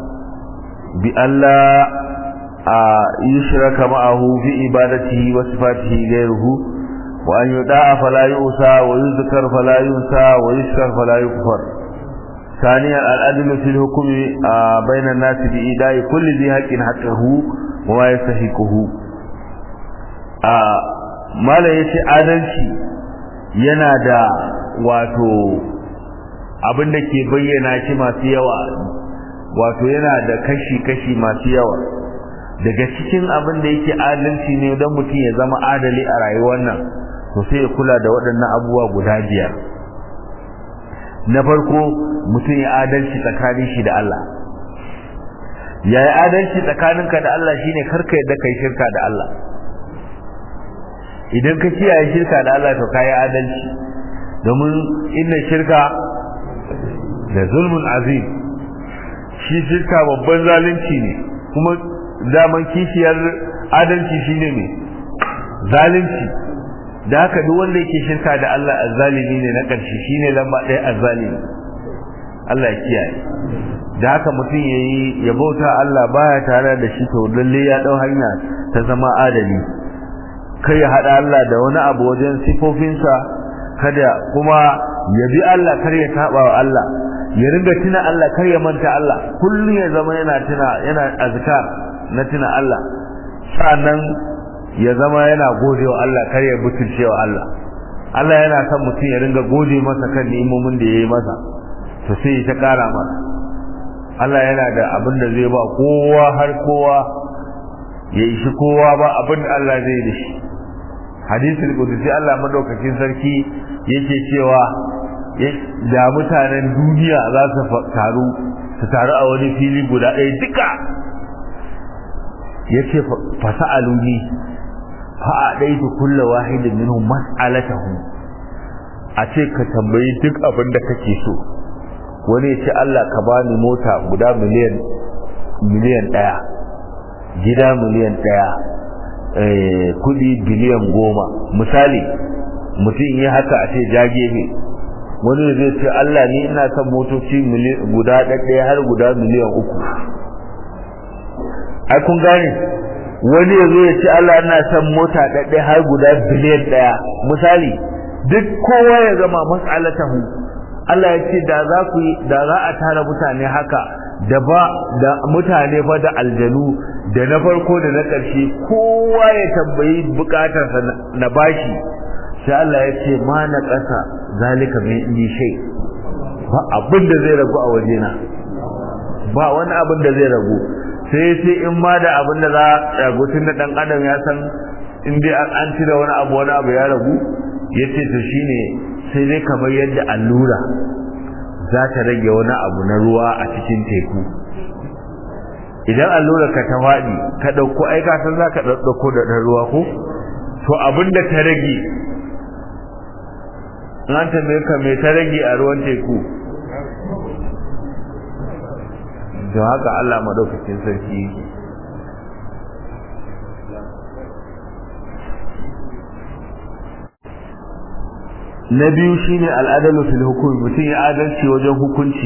بألا يشرك معه في عبادته وصفاته غيره وأن يدعى فلا يؤسى ويذكر فلا ينسى ويشكر فلا يكفر ثانيا العدل في الحكم بين الناس بإيداء كل ذي حق حقه وما يستحقه ما لا يشي adalci yana da wato abin da ke bayyana shi masu yawa wato yana da kashi-kashi masu yawa daga cikin abin da yake adalci ne don mutum ya zama adali a rayuwar nan to sai ya kula da waɗannan abubuwa guda biyar na farko mutum ya adalci tsakanin shi da Allah ya yi adalci tsakaninka da Allah shine karka yadda kai shirka da Allah idan ka kiyaye shirka da Allah to kai adalci domin inna shirka da zulmun azim shi shirka babban zalunci ne kuma daman kishiyar adalci shine ne zalunci da haka duk wanda yake shirka da Allah azzalimi ne na ƙarshe shine lamba ɗaya azzalimi Allah ya kiyaye da haka mutum yayi ya bauta Allah baya tare da shi to lalle ya dau hanya ta zama adali kai ya hada Allah da wani abu wajen sifofinsa kada kuma ya bi Allah kar ya taba wa Allah ya ringa tuna Allah kar ya manta Allah kullum ya zama yana tuna yana azkar na tuna Allah sannan ya zama yana gode wa Allah kar ya butulce wa Allah Allah yana son mutum ya ringa gode masa kan ni'imomin da yayi masa to sai ta kara masa Allah yana da abin da zai ba kowa har kowa ya ishi kowa ba abin da Allah zai da shi hadisul qudsi Allah madaukakin sarki yake cewa da mutanen duniya za su taru su taru a wani fili guda ɗaya duka yace fasa'aluni fa adaitu kullu wahidin minhum mas'alatahu a ce ka tambayi duk abin da kake so wani ya ce Allah ka bani mota guda miliyan miliyan ɗaya gida miliyan ɗaya kudi biliyan goma misali mutum yi haka a ce jage wani zai ce Allah ni ina son motoci guda ɗaya har guda miliyan uku ai kun gane wani ya zo ya ce Allah ina son mota ɗaya har guda biliyan ɗaya misali duk kowa ya zama mas'alatahu Allah ya ce da za ku da za a tara mutane haka da ba da mutane fa da aljanu da na farko da na ƙarshe kowa ya tambayi bukatarsa na bashi sai Allah ya ce ma na ƙasa zalika min indi shay ba abin da zai ragu a wajena ba wani abin da zai ragu sai sai in ma da abin da za a ragu tun da dan adam ya san in dai an cire wani abu wani abu ya ragu ya ce to shine sai dai kamar yadda allura za ta rage wani abu na ruwa a cikin teku idan allura ka ta faɗi ka ɗauko ai ka san za ka ɗauko da ɗan ruwa ko to abin da ta rage an tambaye ka me ta rage a ruwan teku don haka Allah madaukakin sarki yake na biyu shine al'adalu fil hukumi mutum ya adalci wajen hukunci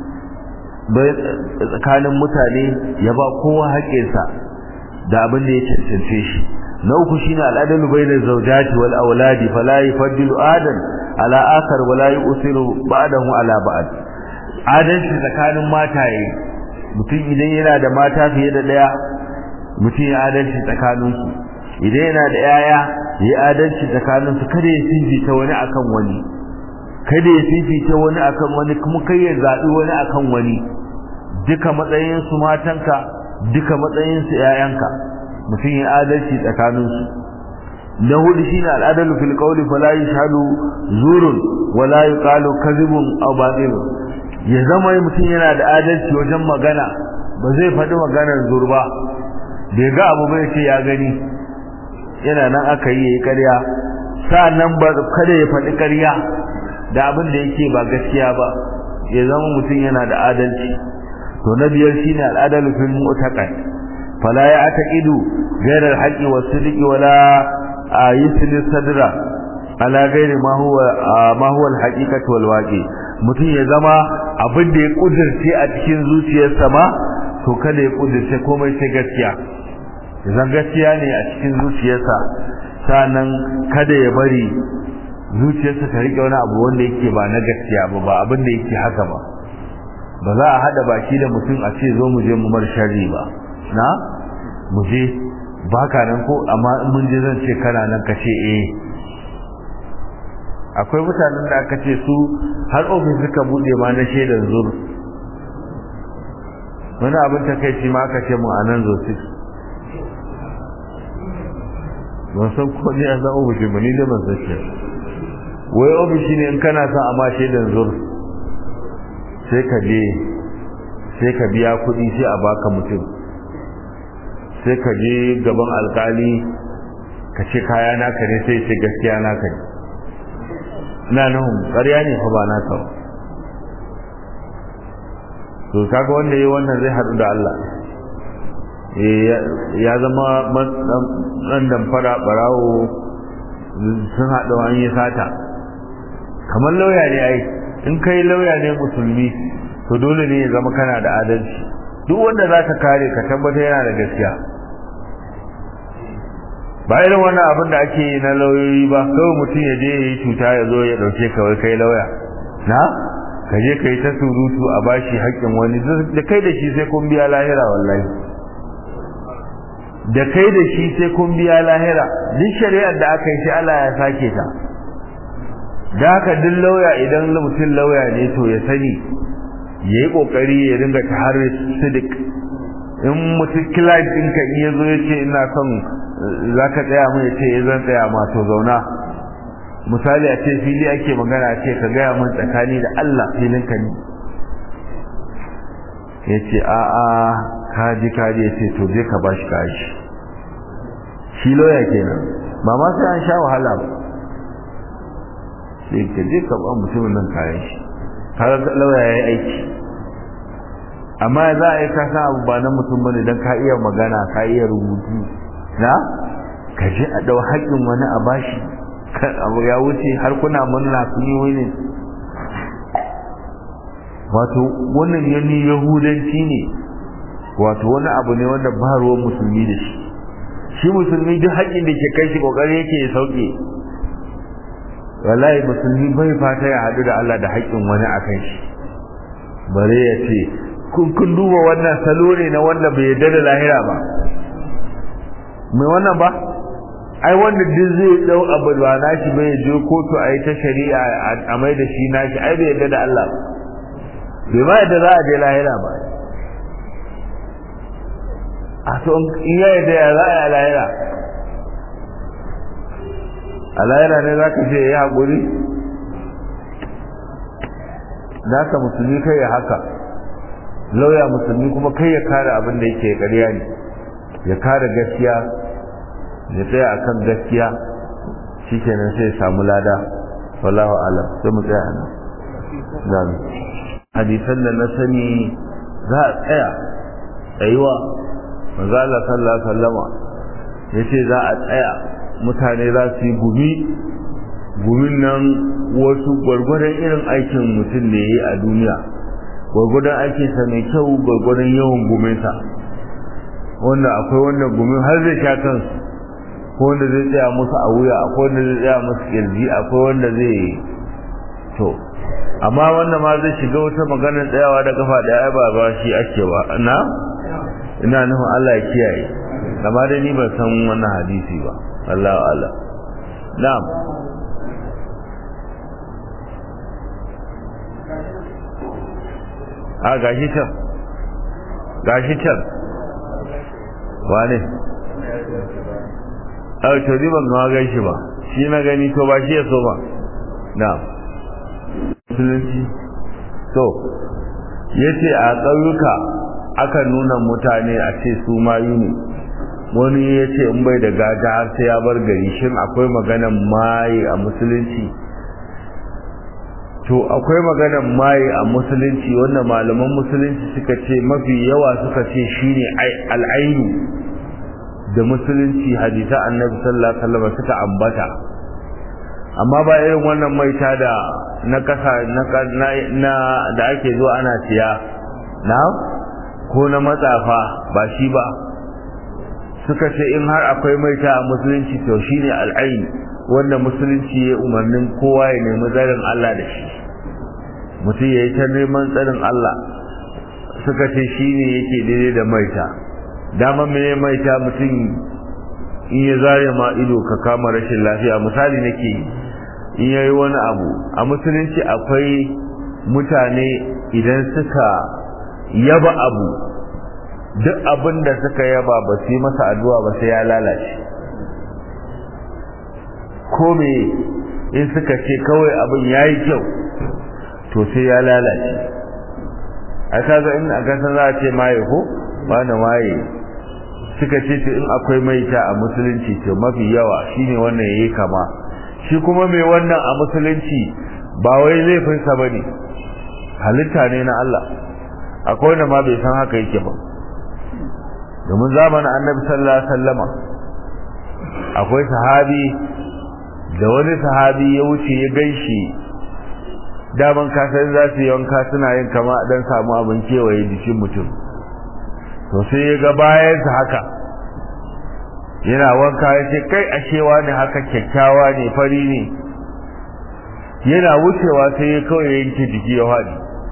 tsakanin mutane ya ba kowa haƙƙinsa da abin da ya cancance shi na uku shine al'adalu bainal zawjati wal auladi fala yufaddilu adan ala akhar wala yusiru ba'dahu ala ba'd adalci tsakanin mataye mutum idan yana da mata fiye da daya mutum ya adalci tsakaninsu idan yana da yaya ya adalci tsakanin su kada ya fifita wani akan wani kada ya fifita wani akan wani kuma kai ya zabi wani akan wani duka matsayin su matanka duka matsayin su yayanka mutum ya adalci tsakanin su na hudu shine al'adalu fil qawli fala yashhadu zurun wala yuqalu kadhibun aw batilun ya zama mutum yana da adalci wajen magana ba zai faɗi maganar zurba bai ga abu bai ce ya gani yana nan aka yi yayi ƙarya sa'annan ba kada ya faɗi ƙarya da abin da yake ba gaskiya ba ya zama mutum yana da adalci to na biyar shine al'adalu fil mu'taqad fala ya'taqidu ghayra al-haqqi was-sidqi wala yusli sadra ala ghairi ma huwa ma huwa al-haqiqatu wal-waqi mutum ya zama abin da ya kudirce a cikin zuciyarsa ma to kada ya kudirce komai sai gaskiya zan gaskiya ne a cikin zuciyarsa sanan kada ya bari zuciyarsa ta rike wani abu wanda yake ba na gaskiya ba ba abin da yake haka ba ba za a hada baki da mutum a ce zo mu je mu mar sharri ba na mu je baka nan ko amma in mun je zan ce kana nan ka ce eh akwai mutanen da aka ce su har ofis suka bude ma na shaidan zur wani abin takaici ma aka ce mu a nan zo ban san ko ne a san ofishi ba ni da ban san wai ofishi ne in kana son a ma shaidan zur sai ka je sai ka biya kuɗi sai a baka mutum sai ka je gaban alkali ka ce kaya naka ne sai ce gaskiya naka ne ina nahun ƙarya ne fa ba naka ba to kaga wanda yayi wannan zai haɗu da Allah ya zama ɗan damfara ɓarawo sun haɗu an yi sata kamar lauya ne ai in kai lauya ne musulmi to dole ne ya zama kana da adalci duk wanda za ka kare ka tabbata yana da gaskiya ba irin wannan abin da ake yi na lauyoyi ba kawai mutum ya je ya yi cuta ya zo ya ɗauke ka wai kai lauya na ka je ka yi ta surutu a bashi haƙƙin wani da kai da shi sai kun biya lahira wallahi da kai da shi sai kun biya lahira duk shari'ar da aka yi sai Allah ya sake ta da haka duk lauya idan mutum lauya ne to ya sani ya yi ƙoƙari ya dinga ta har sidik in mutum client ɗinka in ya zo ya ce ina son za ka tsaya mu ya ce ya zan tsaya ma to zauna misali a ce fili ake magana ce ka gaya min tsakani da Allah filinka ne ya ce a'a kaji kaji ya ce to je ka bashi kaji shi loya kenan ba ma sai an sha wahala ba sai ka je ka ba mutumin nan kayan shi kaga lauya ya yi aiki amma za a yi ka san abu ba na mutum bane don ka iya magana ka iya rubutu na ka je a dau haƙƙin wani a bashi abu ya wuce har kuna murna kun yi wani wato wannan yanni yahudanci ne wato wani abu ne wanda ba ruwan musulmi da shi shi musulmi duk haƙƙin da ke kai shi ƙoƙari yake ya sauke wallahi musulmi bai fata ya haɗu da Allah da haƙƙin wani a kan shi bare ya ce kun kun duba wannan salo ne na wanda bai yarda da lahira ba mai wannan ba ai wanda duk zai dau abu ba nashi bai je kotu a yi ta shari'a a mai da shi nashi ai bai yarda da Allah bai ma yadda za a je lahira ba a to in ya yadda ya za a yi a lahira a lahira ne za ka ce ya haƙuri za ka musulmi kai ya haka lauya musulmi kuma kai ya kare abin da yake ƙarya ne ya kare gaskiya ya tsaya akan gaskiya shikenan sai ya samu lada wallahu alam sai mu tsaya nan hadisan da na sani za a tsaya tsayuwa manzo Allah sallallahu alaihi wasallama yace za a tsaya mutane za su yi gumi gumin nan wasu gwargwadon irin aikin mutum ne yi a duniya gwargwadon aikinsa mai kyau gwargwadon yawan guminsa wanda akwai wanda gumin har zai sha kansu ko wanda zai tsaya musu a wuya akwai wanda zai tsaya musu kirji akwai wanda zai to amma wanda ma zai shiga wata maganar tsayawa da kafa da ai ba ba shi ake ba na ina nufin Allah ya kiyaye amma dai ni ban san wannan hadisi ba Allahu Allah na'am a gashi can gashi can wane a to ni ban ga gaishe ba shi na gani to ba shi ya so ba na'am musulunci to yace a ƙauyuka aka nuna mutane a ce su mayu ne wani ya ce in bai da gaga har sai ya bar gari shin akwai maganan maye a musulunci to akwai maganan maye a musulunci wanda malaman musulunci suka ce mafi yawa suka ce shine al'ainu da musulunci hadisa annabi sallallahu alaihi wasallam suka ambata amma ba irin wannan maita da na kasa na da ake zuwa ana siya na ko na matsafa ba shi ba suka ce in har akwai maita a musulunci to shine al'ain wanda musulunci ya umarnin kowa ya nemi tsarin Allah da shi mutum ya yi ta neman tsarin Allah suka ce shine yake daidai da maita dama mene maita mutum in ya zare ma ido ka kama rashin lafiya misali nake in yayi wani abu a musulunci akwai mutane idan suka yaba abu duk abin da suka yaba ba su yi masa addu'a ba sai ya lalace ko me in suka ce kawai abin ya yi kyau to sai ya lalace a kaga in a gasa za a ce maye ko ba na maye suka ce in akwai maita a musulunci to mafi yawa shine wannan yayi kama shi kuma mai wannan a musulunci ba wai laifinsa ba ne halitta ne na Allah akwai wanda ma bai san haka yake ba domin zamanin annabi sallallahu alaihi wasallama akwai sahabi da wani sahabi ya wuce ya gaishi daman kasan za su yanka suna yin kama dan samu abin kewaye jikin mutum to sai ya ga bayansa haka yana wanka ya ce kai ashewa ne haka kyakkyawa ne fari ne yana wucewa sai ya kawai yanke jiki ya haɗi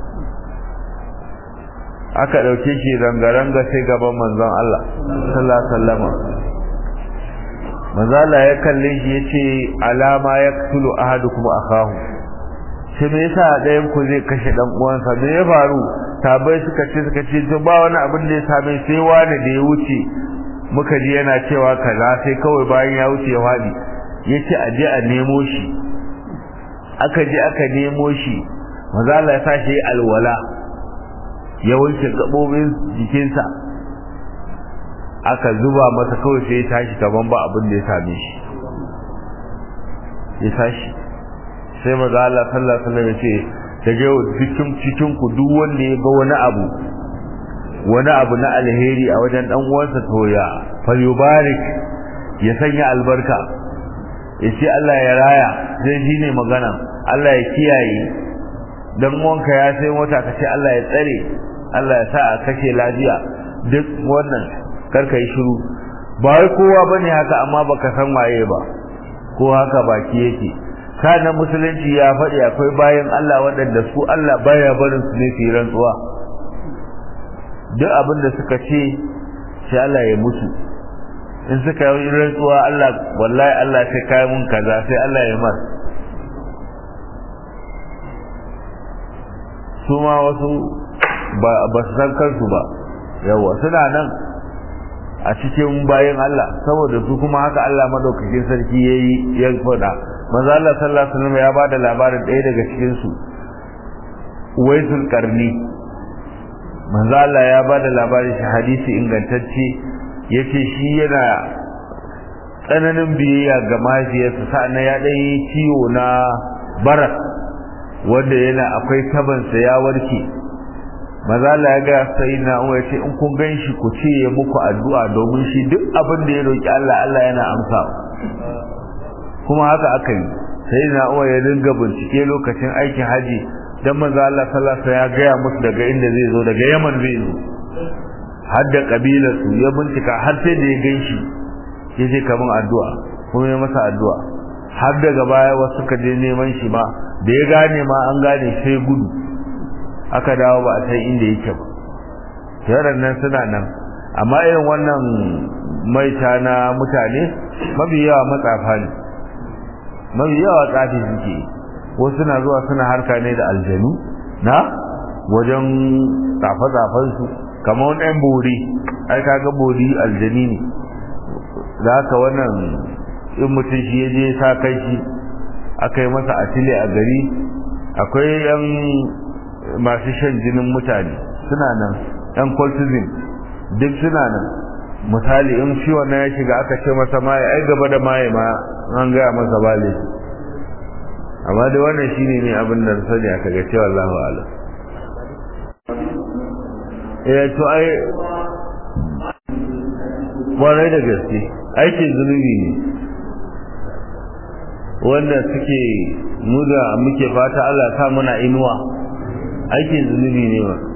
aka ɗauke shi ranga-ranga sai gaban manzon Allah sallallahu alaihi wasallama manzo Allah ya kalle shi yace alama yaktulu ahadukum akahu sai me yasa ɗayan ku zai kashe dan uwansa me ya faru sabai suka ce suka ce to ba wani abin da ya same sai wani da ya wuce muka ji yana cewa kaza sai kawai bayan ya wuce ya faɗi ya ce a je a nemo shi aka je aka nemo shi maza Allah ya sa shi alwala ya wanke gaɓoɓin jikinsa aka zuba masa kawai sai ya tashi kaman ba abin da ya same shi ya tashi sai maza Allah sallallahu alaihi wasallam ya ce daga yau cikin cikin ku duk wanda ya ga wani abu wani abu na alheri a wajen dan uwansa to ya falyubarik ya sanya albarka ya ce Allah ya raya zai shi ne magana Allah ya kiyaye dan uwanka ya sai mota ka ce Allah ya tsare Allah ya sa a kashe lafiya duk wannan karka yi shiru ba wai kowa bane haka amma baka san waye ba ko haka baki yake kana musulunci ya faɗi akwai bayan Allah waɗanda su Allah baya barin su ne su rantsuwa duk abin da suka ce sai Allah ya mutu in suka yi rantsuwa Allah wallahi Allah sai kai mun kaza sai Allah ya mar su ma wasu ba su san kansu ba yawa suna nan a cikin bayan Allah saboda su kuma haka Allah madaukakin sarki yayi ya faɗa manzo Allah sallallahu alaihi wasallam ya bada labarin ɗaya daga cikin su Uwaisul Qarni manzo Allah ya bada labarin shi hadisi ingantacce yace shi yana tsananin biyayya ga mahaifiyarsa sa'an ya ɗan yi ciwo na barak wanda yana akwai tabansa ya warke maza Allah ya ga sai na umar ce in kun gan shi ku ce ya muku addu'a domin shi duk abin da ya roki Allah Allah yana amsa kuma haka aka yi sai na umar ya dinga bincike lokacin aikin haji dan maza Allah sallallahu alaihi ya gaya musu daga inda zai zo daga Yaman zai zo har da kabilar su ya bincika har sai da ya gan shi ya je kaman addu'a kuma ya masa addu'a har daga baya wasu suka je neman shi ma da ya gane ma an gane sai gudu aka dawo ba a san inda yake ba yaran nan suna nan amma irin wannan maita na mutane mafi yawa matsafa ne mafi yawa tsafi suke wasu suna zuwa suna harka ne da aljanu na wajen tsafe-tsafen su kamar wani ɗan bori ai kaga bori aljani ne da haka wannan in mutum shi ya je sa kai shi aka yi masa atile a gari akwai yan masu shan jinin mutane suna nan yan cultism duk suna nan misali in shi wannan ya shiga aka ce masa maye ai gaba da maye ma an gaya masa bale amma da wannan shine ne abin da sani aka ga cewa Allahu a'lam eh to ai kwarai da gaske aikin zunubi ne wanda suke mu da muke fata Allah sa muna inuwa aikin zunubi ne ba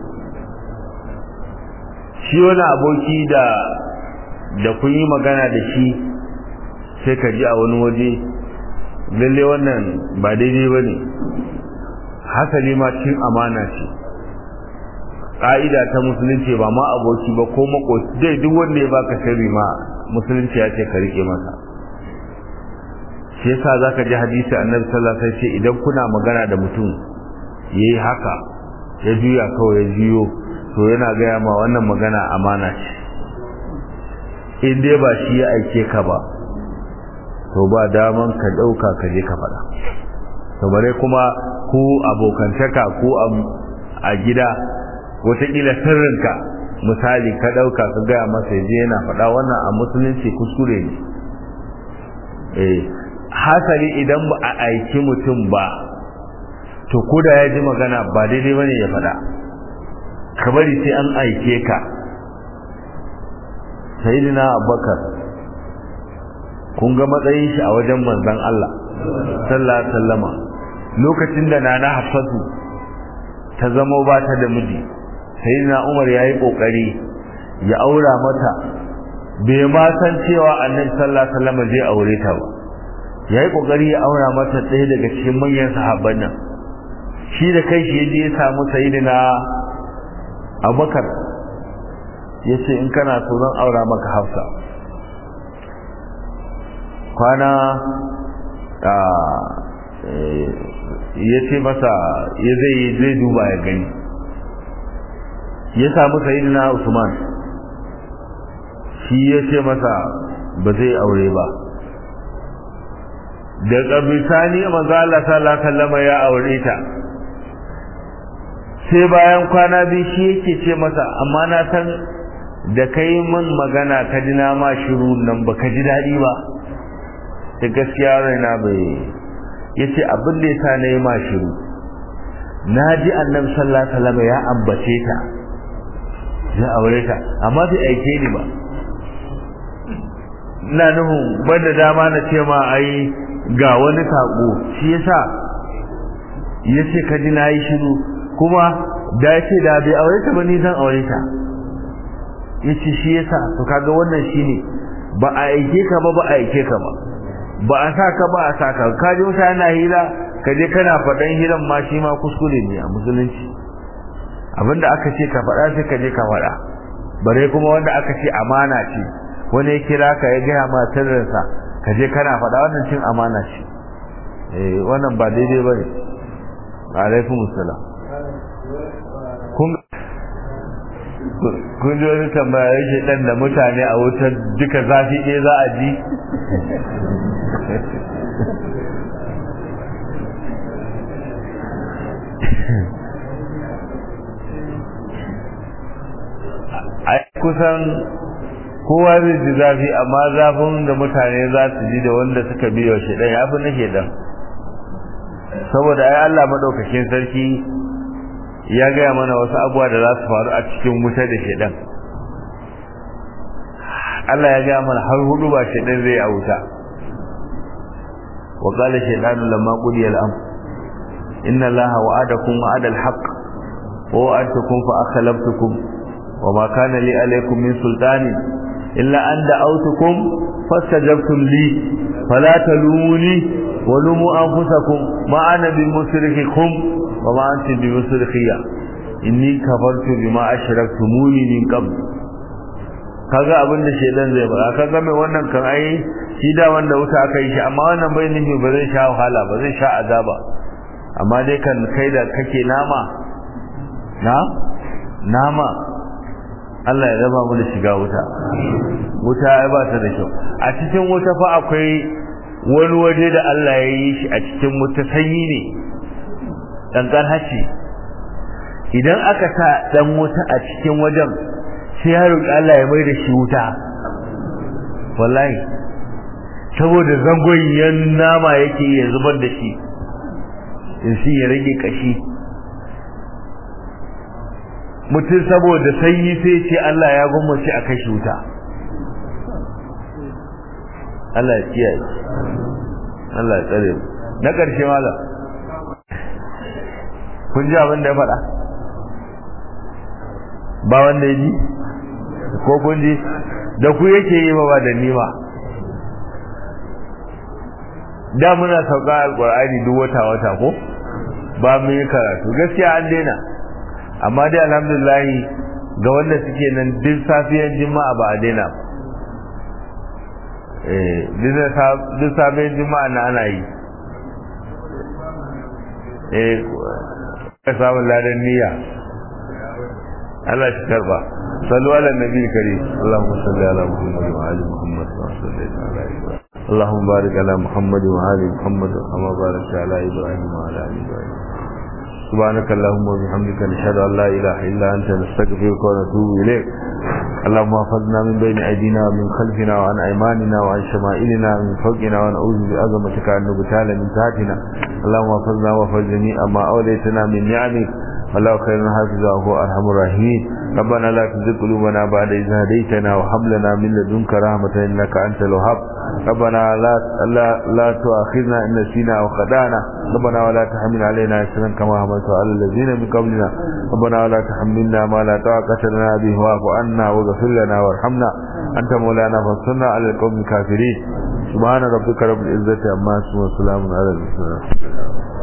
shi wani aboki da da kun yi magana da shi sai ka ji a wani waje lalle wannan ba daidai ba ne hasali ma cin amana ce ƙa'ida ta musulunci ba ma aboki ba ko makoci dai duk wanda ya baka sirri ma musulunci ya ce ka rike masa shi yasa zaka ji hadisi annabi sallallahu alaihi wasallam idan kuna magana da mutum yayi haka ya juya kawai ya juyo to yana gaya ma wannan magana amana ce in dai ba shi ya aike ka ba to ba daman ka dauka ka je ka faɗa to bare kuma ku abokantaka ku a gida wataƙila sirrinka misali ka dauka ka gaya masa je yana faɗa wannan a musulunci kuskure ne eh hasali idan ba a aiki mutum ba to ko da ya ji magana ba daidai bane ya faɗa ka bari sai an aike ka sayyidina abubakar kun ga matsayin shi a wajen manzon Allah sallallahu alaihi wasallama lokacin da nana hafsatu ta zama ba ta da miji sayyidina umar yayi kokari ya aura mata bai ma san cewa annabi sallallahu alaihi wasallama zai aure ta ba yayi kokari ya aura mata ɗaya daga cikin manyan sahabban nan shi da kai shi yaje ya samu sayyidina Abubakar yace in kana so zan aura maka Hafsa kwana a yace masa ya zai zai duba ya gani ya samu sayyidina Usman shi ya ce masa ba zai aure ba da ƙabisani manzo Allah sallallahu alaihi wasallam ya aure ta sai bayan kwana biyu shi yake ce masa amma na san da kai min magana ka ji na ma shiru nan ba ka ji daɗi ba da gaskiya raina bai yace abin da yasa na yi ma shiru na ji annabi sallallahu alaihi wasallam ya ambace ta ya aure ta amma bai aike ni ba ina nuhu banda dama na ce ma ai ga wani sako shi yasa yace ka ji nayi shiru kuma da yace da bai aure ta ba ni zan aure ta yace shi yasa to kaga wannan shine ba a aike ka ba ba a aike ka ba ba a sa ka ba a sa ka ka ji mutane na hira ka je kana faɗan hiran ma shi ma kuskure ne a musulunci abinda aka ce ka faɗa sai ka je ka faɗa bare kuma wanda aka ce amana ce wani ya kira ka ya gaya ma sirrinsa ka je kana faɗa wannan cin amana ce eh wannan ba daidai bane alaikum assalam kun kun ji wani tambaya yake dan da mutane a wutar duka zafi ɗaya za a ji ai kusan kowa zai ji zafi amma zafin da mutane za su ji da wanda suka biyo shi dan ya fi na shedan saboda ai Allah madaukakin sarki ya gaya mana wasu abubuwa da za su faru a cikin wuta da shedan Allah ya gaya mana har hudu ba shedan zai a wuta wa qala shaytanu lamma qudiya al-amr inna allaha wa'adakum wa'ada al-haqq wa wa'adtukum fa akhlaftukum وما كان لي عليكم من سلطان إلا أن دعوتكم فاستجبتم لي فلا تلوموني ولوموا أنفسكم ما أنا بمصرخكم وما أنتم بمصرخية إني كفرت بما أشركتموني من قبل kaga abin da shedan zai fara kaga mai wannan kan ai shi da wanda wuta aka yi shi amma wannan bai nufi ba zai sha wahala ba zai sha azaba amma dai kan kai da kake nama na nama Allah ya raba mu da shiga wuta wuta ai ba ta da kyau a cikin wuta fa akwai wani waje da Allah ya yi shi a cikin wuta sanyi ne dankan haci idan aka sa dan wuta a cikin wajen sai ya roki Allah ya mai da shi wuta wallahi saboda zangoyin nama yake ya zubar da shi in shi ya rage kashi mutum saboda sanyi sai ce Allah ya gwammace a kashi wuta Allah ya kiyaye Allah ya tsare mu na ƙarshe malam kun ji abin da ya faɗa ba wanda ya ji ko kun ji da ku yake yi ba ba da ni ba da muna sauka alƙur'ani duk wata wata ko ba mu yi karatu gaskiya an daina amma dai alhamdulillah ga wanda suke nan duk safiyar juma'a ba a daina eh duk safiyar juma'a na ana yi eh ka samu ladan niyya Allah shi karba sallu ala nabi karim Allahumma salli ala Muhammad wa ali Muhammad wa sallallahu ala Ibrahim اللهم بارك على محمد وآل محمد كما باركت على إبراهيم وعلى آل إبراهيم سبحانك اللهم وبحمدك نشهد ان لا اله الا انت نستغفرك ونتوب اليك اللهم احفظنا من بين ايدينا ومن خلفنا وعن ايماننا وعن شمائلنا ومن فوقنا ونعوذ بعظمتك ان نبتال من تحتنا اللهم احفظنا واحفظ جميع ما اوليتنا من نعمك والله خير حافظ وهو ارحم الراحمين ربنا لا تزغ قلوبنا بعد إذ هديتنا وهب لنا من لدنك رحمة إنك أنت الوهاب ربنا لا لا لا تؤاخذنا إن نسينا أو خدعنا ربنا ولا تحمل علينا إسرا كما حملت على الذين من قبلنا ربنا ولا تحملنا ما لا طاقة لنا به واعف عنا واغفر لنا وارحمنا أنت مولانا فانصرنا على القوم الكافرين سبحان ربك رب العزة عما يصفون وسلام على المرسلين